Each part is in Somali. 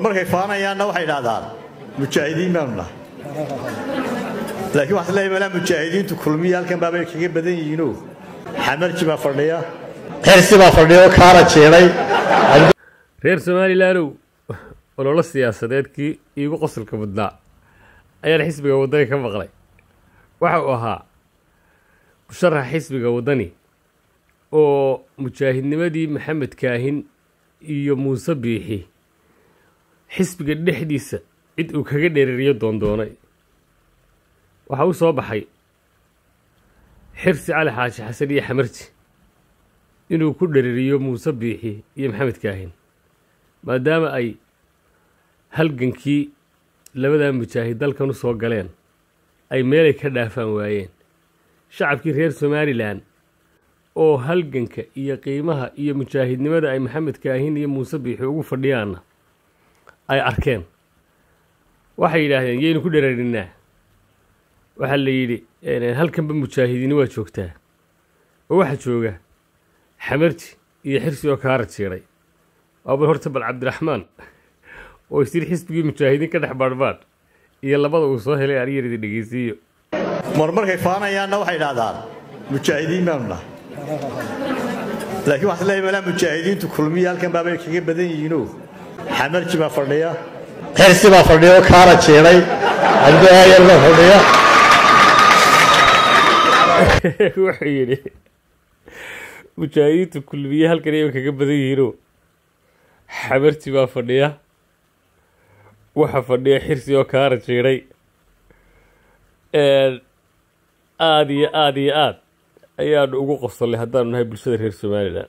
markay faanayaanna waxay idhahdaan mujaahidiin baanu nahay laakiin waxaad leeyahay malaa mujaahidiintu kulmiya halkan baabay kaga badan yihiinoo xamarji baa fadhiya xirsi baa fadhiya oo kaara jeeday reer somalilaanow ololo siyaasadeedkii iigu qosolka mudnaa ayaan xisbiga waddani ka maqlay waxa uu ahaa musharaxa xisbiga waddani oo mujaahidnimadii maxamed kaahin iyo muuse biixi xisbiga dhexdiisa cid uu kaga dhereeriyo doondoonay waxaa u soo baxay xirsi cali xaashi xasan iyo xamarji inuu ku dhereriyo muuse biixi iyo maxamed kaahin maadaama ay halgankii labadaa mujaahid dalkan u soo galeen ay meelay ka dhaafaan waayeen shacabkii reer somalilan oo halganka iyo qiimaha iyo mujaahidnimada ay maxamed kaahin iyo muuse biixi ugu fadhiyaanna ay arkeen waxay yidhaahdeen yaynu ku dhererinaa waxaa la yidhi halkanba mujaahidiini waa joogtaa oo waxaa jooga xamarji iyo xirsi oo kaara jiiray waaba horta bal cabdiraxmaan oo isiri xisbigii mujaahidiin ka dhex baadhbaadh iyo labada uu soo helay aryaridi dhegeysiiyo mar markay faanayaanna waxay idhahdaan mujaahidiin baanu nahay laakiin waxaad leeyahay malaa mujaahidiintu kulmiya halkan baabay kaga badan yihiinoo xamarji baa fadhiya xirsi baa fadhiya oo kaara jeeday cabdiaayar baa fadhiya wuxuu yidhi mujaahidiintu kulmiye halkan ayay kaga badan yihiinoo xamarji baa fadhiya waxa fadhiya xirsi oo kaara jiiday aada iyo aada iyo aad ayaanu ugu qosolnay haddaanu nahay bulshada reer somalilan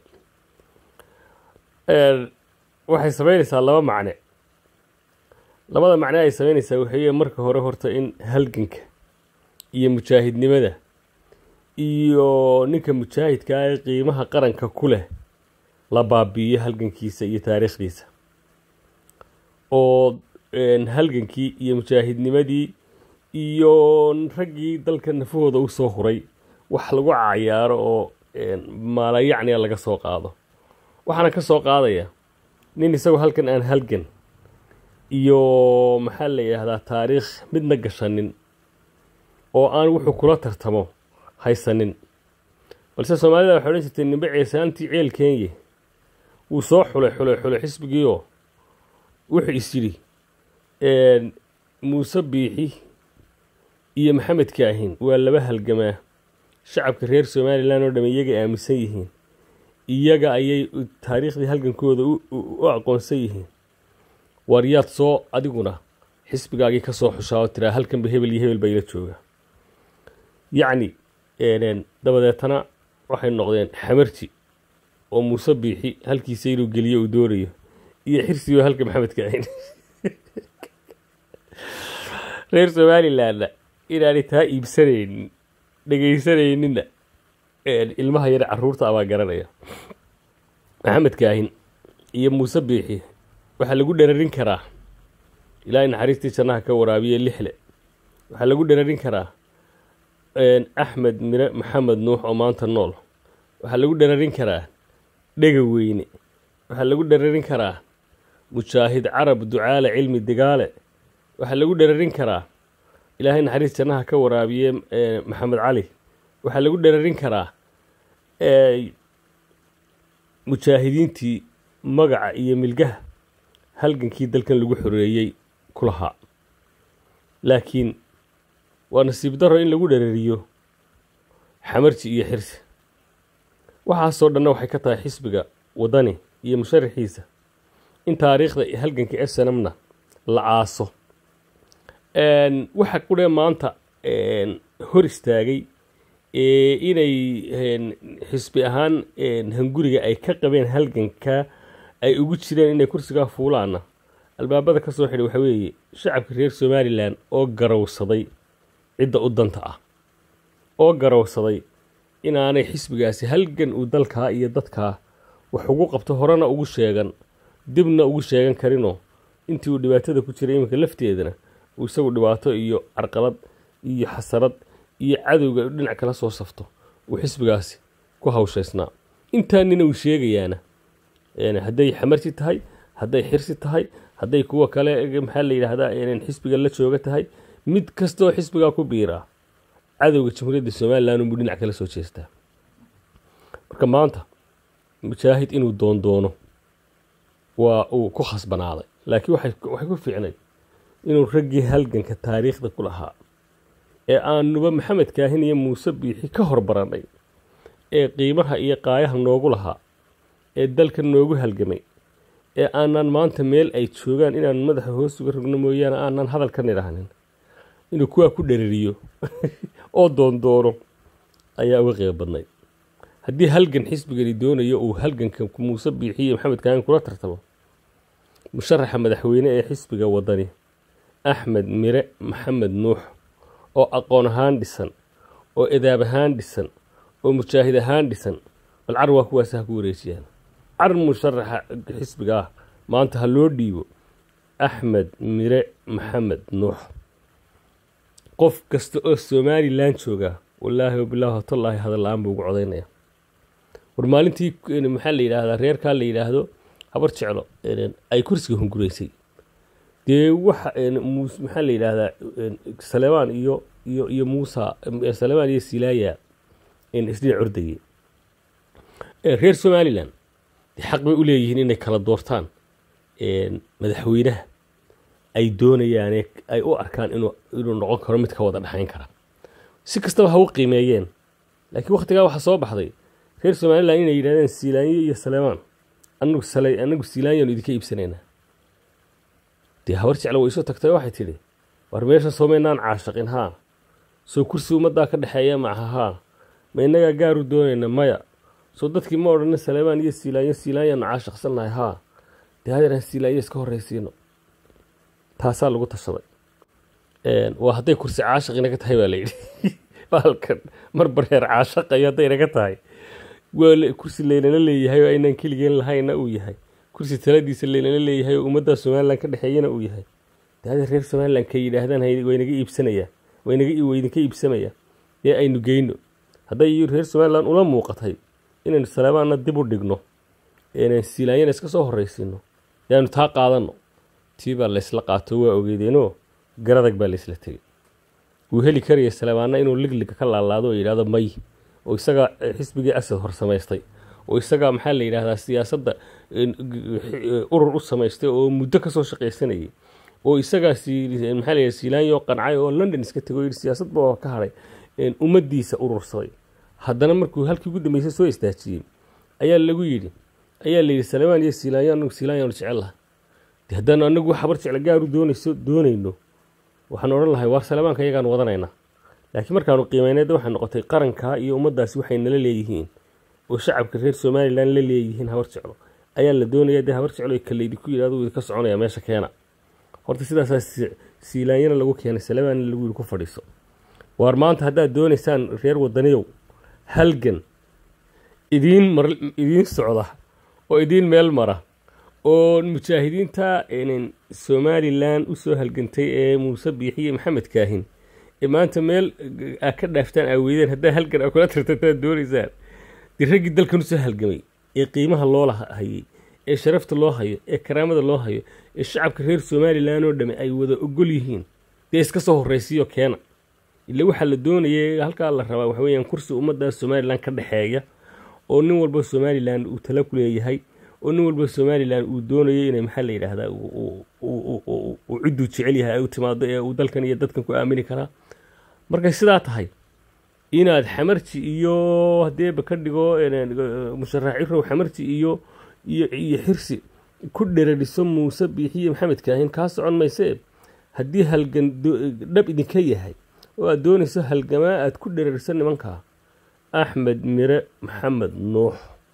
waxay samaynaysaa laba macne labada macne ay samaynaysaa waxaye marka hore horta in halganka iyo mujaahidnimada iyo ninka mujaahidka ah ee qiimaha qaranka ku leh la baabi'iyo halgankiisa iyo taariikhdiisa oo halgankii iyo mujaahidnimadii iyo raggii dalka nafahooda u soo huray wax lagu cayaaro oo maalayacniga laga soo qaado waxaana ka soo qaadaya nin isagoo halkan aan halgan iyo maxaa la yidhaahdaa taariikh midna gashanin oo aan wuxuu kula tartamo haysanin balse soomaalida waxay odhan jirtay nimbe ceesaantii ceel keenye wuu soo xulay xulay xulay xisbigiioo wuxuu is yidhi muuse biixi iyo maxamed kaahin waa laba halgamaa shacabka reer somalilan oo dhamme iyaga aaminsan yihiin iyaga ayay taariikhdii halgankooda u aqoonsan yihiin waaryaad soo adiguna xisbigaagii ka soo xushaa oo tiraa halkanba hebel iyo hebel baa ila jooga yacni dabadeetana waxay noqdeen xamarji oo muuse biixi halkiisa inuu geliyo uu doonayo iyo xirsigoo halka maxamed kaahin reer somalilanna inaanay taa iibsanaynin dhegaysanayninna ilmaha yar caruurta abaa garanaya maxamed kaahin iyo muuse biixi waxaa lagu dherarin karaa ilaahay naxariistii jannaha ka waraabiye lixle waxaa lagu dherarin karaa axmed mire maxamed nuux oo maanta nool waxaa lagu dherarin karaa dhega weyne waxaa lagu dherarin karaa mujaahid carab ducaale cilmi digaale waxaa lagu dherarin karaa ilaahay naxariis jannaha ka waraabiye maxamed cali waxaa lagu dherarin karaa mujaahidiintii magaca iyo milgaha halgankii dalkan lagu xoreeyey ku lahaa laakiin waa nasiib daro in lagu dhereriyo xamarji iyo xirsi waxaasoo dhanna waxay ka tahay xisbiga waddani iyo musharaxiisa in taariikhda halganka esenamna la aaso waxa qudhee maanta hor istaagay inay xisbi ahaan hanguriga ay ka qabeen halganka ay ugu jireen inay kursigaa fuulaana albaabada ka soo xidhay waxaa weeye shacabka reer somalilan oo garowsaday cidda u danta ah oo garowsaday inaanay xisbigaasi halgan uu dalkaa iyo dadkaa wax ugu qabto horena ugu sheegan dibna ugu sheegan karinoo intii uu dhibaatada ku jiray iminka lafteedana uu isagu dhibaato iyo carqalad iyo xasarad iyo cadowga dhinac kala soo safto uu xisbigaasi ku hawshaysnaa intaa nina uu sheegayaana hadday xamarsi tahay hadday xirsi tahay hadday kuwa kale maxaa la yidhaahdaa inay xisbiga la jooga tahay mid kastoo xisbigaa ku biiraa cadowga jamhuuriyadda somalilan unbuu dhinac kala soo jeestaa marka maanta mujaahid inuu doondoono waa uu ku khasbanaaday laakiin waxay waxay ku fiicnay inuu raggii halganka taariikhda ku lahaa ee aanuba maxamed kaahin iyo muuse biixi ka hor barannay ee qiimaha iyo qaayaha noogu lahaa ee dalka noogu halgamay ee aanan maanta meel ay joogaan inaan madaxa hoos uga rogno mooyaane aanan hadal ka nidhaanin inuu kuwaa ku dherariyo oo doondoono ayaa uga qeyb badnay haddii halgan xisbigani doonayo uu halganka muuse biixiyo maxamed kaahin kula tartamo musharaxa madaxweyne ee xisbiga wadani axmed mire maxamed nuux oo aqoon ahaan dhisan oo edaab ahaan dhisan oo mujaahid ahaan dhisan bal car waa kuwaas ha ku wareejiyaan car musharaxa xisbiga ah maanta ha loo dhiibo axmed mire maxamed nuux qof kasta oo somalilan jooga wallaahi wabilaahi watallaahi hadal la-aan buu ugu codaynaya war maalintii maxaa la yidhaahdaa reerkaa la yidhaahdo habar jeclo ay kursiga hunguraysay dee waxa maxaa la yidhaahdaa salemaan iyo iyo iyo muusa salemaan iyo silaaya isdhinac ordayay reer somalilan dee xaq bay u leeyihiin inay kala doortaan madaxweynaha ay doonayaane ay u arkaan inuu inuu noqon karo mid ka wada dhexayn kara si kastaba ha u qiimeeyeen laakiin wakhtigaa waxaa soo baxday reer somalilan inay yidhahdeen siilaanyo iyo salemaan anagu sale anagu siilaanyaanu idinka iibsanaynaa dee habar jecla way isu tagtay waxay tidhi war meesha soomaynaan caashaqin haa soo kursi ummaddaa ka dhexeeya maca haa ma innagaa gaaru doonayna maya soo dadkii ma odhanin salemaan iyo siilaanyo siilaanyaanu caashaqsannahay haa dee hadeeraan siilaanyo iska horraysiino taasaa lagu tashaday waa hadday kursi caashaq inaga tahay baa layidhi halkan marba reer caashaqayo hadday inaga tahay waa kursi laynala leeyahay oo aynaan keligeen lahayna uu yahay kursi taladiisa laynala leeyahay oo ummadda somalilan ka dhexeeyana uu yahay de hadda reer somalilan ka yidhaahdaan waynaga iibsanayaa waynaga waydinka iibsamaya ee aynu geyno hadday reer somalilan ula muuqatay inaynu saleemaanna dib u dhigno inaan siilaanyana iska soo horraysiino yaanu taa qaadanno tii baa laysla qaato waa ogeedeenoo garadag baa laysla tegey wuu heli karaya saleemaanna inuu ligliga ka laalaado oo yidhahdo may oo isagaa xisbigii asad hor samaystay oo isagaa maxaa la yidhaahdaa siyaasadda urur u samaystay oo muddo kasoo shaqaysanayay oo isagaa maxaa la yidhahda siilaanyo qancay oo london iska tegay oo yidhi siyaasadba oo ka hadhay ummaddiisa urursaday haddana markuu halkii ugu dambeysay soo istaajiyey ayaa lagu yidhi ayaa la yidhi salemaan iyo siilaanyo anagu siilaanyaanu jecel laha de haddaanu anagu habar jecla gaaru doonayso doonayno waxaan odhan lahay waar salemaanka iyagaan wadanaynaa laakiin markaanu qiimayneed waxay noqotay qarankaa iyo ummaddaasi waxay nala leeyihiin oo shacabka reer somalilan la leeyihiin habar jeclo ayaa la doonaya dee habar jeclo kalaydi ku yidhahdo idinka soconaya meesha keena horta sidaasaa siilaanyana lagu keenay salemaanna lagu yidhi ku fadhiiso waar maanta haddaad doonaysaan reer wadaniyow halgan idiin mar idiin socda oo idiin meel mara oo mujaahidiinta somalilan usoo halgantay ee muuse biixiye maxamed kaahin ee maanta meel aa ka dhaaftaan aa weydeen haddaa halgan aa kula tartantaad doonaysaan dee raggii dalkan usoo halgamay ee qiimaha loo hayay ee sharafta loo hayo ee karaamada loo hayo ee shacabka reer somalilan oo dhamme ay wada ogol yihiin dee iska soo horraysiyo keena ila waxaa la doonaya halkaa la rabaa waxa weeyaan kursi ummadda somalilan ka dhexeeya oo nin walba somalilan uu tala ku leeyahay oo nin walba somalilan uu doonayo inay maxaa la yidhaahdaa uu cidduu jecel yahay ay u timaado ee uu dalkan iyo dadkan ku aamini karaa markay sidaa tahay inaad xamarji iyo hadeeba ka dhigo musharax cirow xamarji iyo iyo iyo xirsi ku dherariso muuse biixiye maxamed kaahin kaa socon maysee haddii halgan dhab idinka yahay oo aad doonayso halgamaa aad ku dherariso nimankaa axmed mire maxamed nuux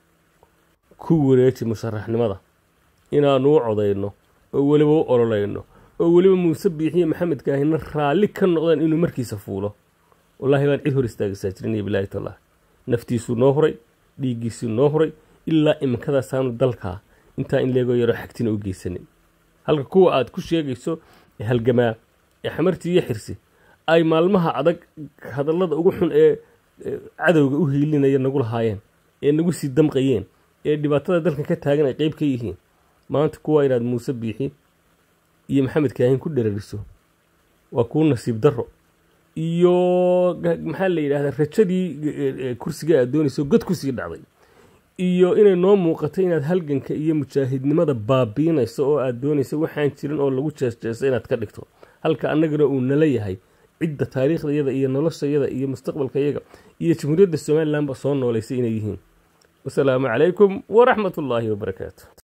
ku wareeji musharaxnimada inaanu u codayno oo weliba u ololayno oo weliba muuse biixiye maxamed kaahina raalli ka noqdaan inuu markiisa fuulo wallaahi baan cid hor istaagaysaa jirin iyo bilaahi tallah naftiisuu noo huray dhiiggiisuu noo huray ilaa iminkadaasaanu dalkaa intaa in leegoo yaroo xagtina u geysanin halka kuwa aad ku sheegayso ee halgamaa ee xamartii iyo xirsi ay maalmaha adag hadallada ugu xun ee cadowga u hiilinaya nagu lahaayeen ee nagu sii damqayeen ee dhibaatada dalkan ka taagan ay qeyb ka yihiin maanta kuwa inaad muuse biixi iyo maxamed kaahin ku dherariso waa kuu nasiib darro iyo maxaa la yidhahdaa rajadii kursiga aad doonayso god kusii dhacday iyo inay noo muuqato inaad halganka iyo mujaahidnimada baabiinayso oo aad doonayso waxaan jirin oo lagu jeesjeeso inaad ka dhigto halka annagana uu nala yahay cidda taariikhdayada iyo noloshayada iyo mustaqbalkayaga iyo jamhuuriyadda somalilanba soo noolaysay inay yihiin wasalaamu calaykum waraxmat ullaahi wabarakaatu